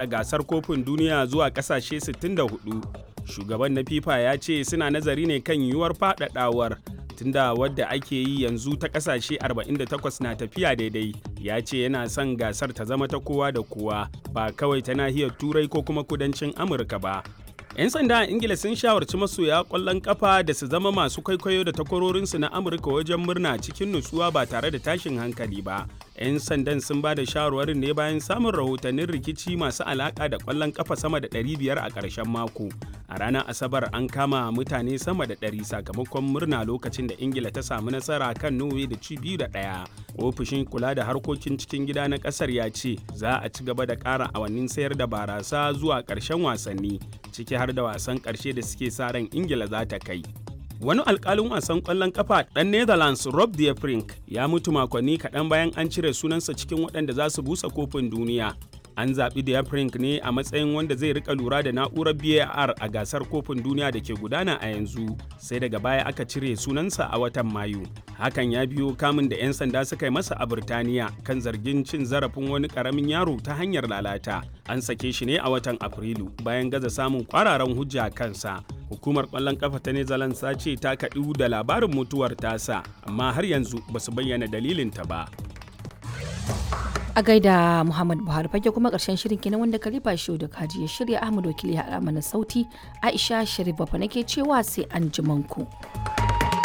faɗaɗa gasar kofin duniya zuwa ƙasashe 64 shugaban na fifa ya ce suna nazari ne kan yiwuwar faɗaɗawar tunda wadda ake yi yanzu ta ƙasashe 48 na tafiya daidai ya ce yana son gasar ta zama ta kowa da kowa ba kawai ta nahiyar turai ko kuma kudancin amurka ba 'yan sanda a ingila sun shawarci masoya kwallon kafa da su zama masu kwaikwayo da takwarorinsu na amurka wajen murna cikin nutsuwa ba tare da tashin hankali ba 'yan sandan sun ba da shawarwarin ne bayan samun rahotannin rikici masu alaka da kwallon kafa sama da 500 a ƙarshen mako a ranar asabar an kama mutane sama da 100 sakamakon murna lokacin da ingila ta samu nasara kan norway da ci biyu da ɗaya ofishin kula da harkokin cikin gida na ƙasar ya ce za a ci gaba da ƙara awannin sayar da barasa zuwa ƙarshen wasanni ciki har da wasan ƙarshe da suke sa ran ingila za ta kai wani alkalin wasan kwallon kafa ɗan netherlands rob de Vrij ya mutu makonni kaɗan bayan an cire sunansa cikin waɗanda za su busa kofin duniya an zaɓi de Vrij ne a matsayin wanda zai rika lura da na'urar var a gasar kofin duniya da ke gudana a yanzu sai daga baya aka cire sunansa a watan mayu hakan ya biyo kamun da 'yan sanda suka yi masa a birtaniya kan zargin cin zarafin wani ƙaramin yaro ta hanyar lalata an sake shi ne a watan afrilu bayan gaza samun kwararan hujja kansa hukumar kwallon kafa ta netherlands ta ce ta kaɗu da labarin mutuwar tasa amma har yanzu ba su bayyana dalilinta ba a gaida muhammad buhari fage kuma karshen shirin kenan wanda kalifa shi da kaji ya shirya ahmad wakili ya mana sauti aisha sharif bafa nake cewa sai an ku.